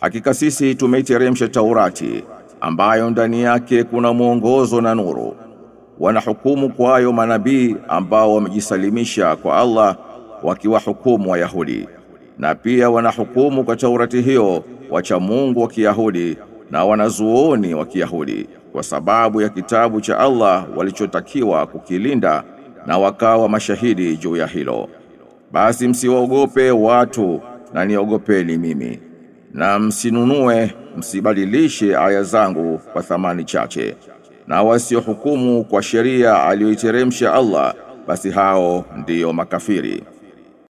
Hakika sisi tumeiteremsha Taurati ambayo ndani yake kuna mwongozo na nuru. Wanahukumu kwayo manabii ambao wamejisalimisha kwa Allah wakiwahukumu Wayahudi. Na pia wanahukumu kwa Taurati hiyo wacha Mungu wa Kiyahudi na wanazuoni wa Kiyahudi kwa sababu ya kitabu cha Allah walichotakiwa kukilinda na wakawa mashahidi juu ya hilo. Basi msiwaogope watu na niogopeni mimi. Na msinunue msibadilishe aya zangu kwa thamani chache. Na wasiohukumu kwa sheria aliyoiteremsha Allah basi hao ndiyo makafiri.